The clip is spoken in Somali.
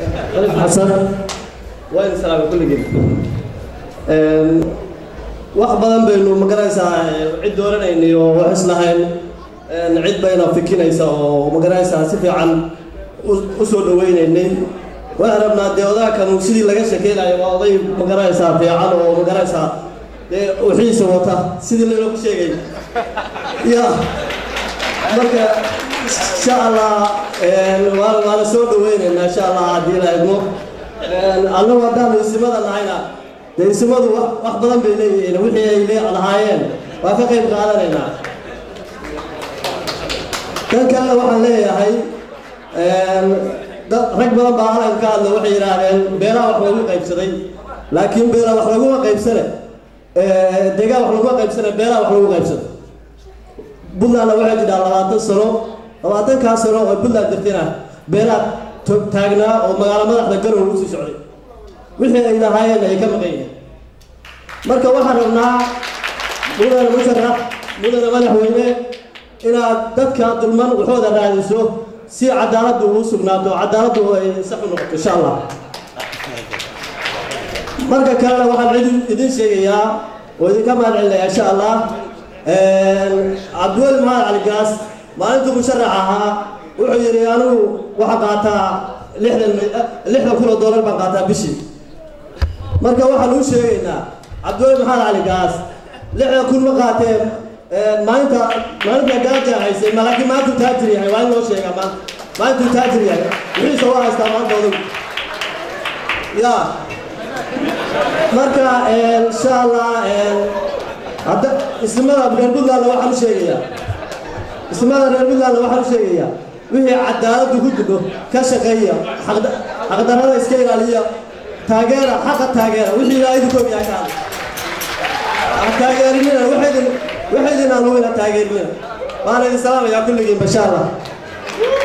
xasan waa idin salaamay kulligiin wax badan baynu magaraysaa cid dooranayni oo wax islahayn cid bayna fikinaysa oo magaraysaa si fiican u soo dhawaynaynay waxaan rabnaa dee odaakanu sidii laga sheekeynayo waa oday magaraysaa fiican oo magaraysaa dee wixiisa wata sidii laynoogu sheegay ya marka insha allah waan waana soo dhawaynaynaa insha allah haddii la idmo annagu haddaanu isimada nahayna dee isimadu wax badan bay leeyihiin wixii ay lee lahaayeen waan ka qayb qaadanaynaa kan kalena waxaan leeyahay rag badan baa halan ka hadla waxay yidhaahdeen beelaha wax lagu qaybsaday laakiin beela wax laguma qaybsane deegaan wax laguma qaybsane beelaha wax lagu qaybsado puntlandna waxay jidhaa labaatan sano labaatankaa sano oo puntland jirtayna beelaha taagnaa oo magaalo madaxda garow usii socday wixii ay lahaayeen ay ka maqan yihiin marka waxaan rabnaa mudane musharax mudane madaxweyne inaad dadka dulman waxooda raadiso si cadaaladdu uu sugnaato cadaaladdu ay sax u noqoto insha allah marka kalena waxaan idin idin sheegayaa oo idinka mahad celinayaa insha allah cabdiweli maxamed cali gaas maalintuu musharax ahaa wuxuu yidhi anigu waxaa qaataa lixdan lixdan kun oo doolar baan qaataa bishii marka waxaan uu sheegaynaa cabdiweli maxamed cali gaas lixdan kun ma qaateen maalinta maalinta gaaja haysay ma laakiin maantuu taajir yahay waa in loo sheegaa maanta maalintuu taajir yahay wixiisa waa haystaa maanta odag ya marka insha allah hadda ismada reer puntland waxaan u sheegayaa ismada reer puntland waxaan u sheegayaa wixii cadaaladdu ku jirto ka shaqeeya xaqdarrada iska ilaaliya taageera xaqa taageera wixii ilaa idinkoog yahay ka hadla taageerinina waxaydin waxaydin aan hubina taageerinina waana idin salaamayaa kulligiin basha allah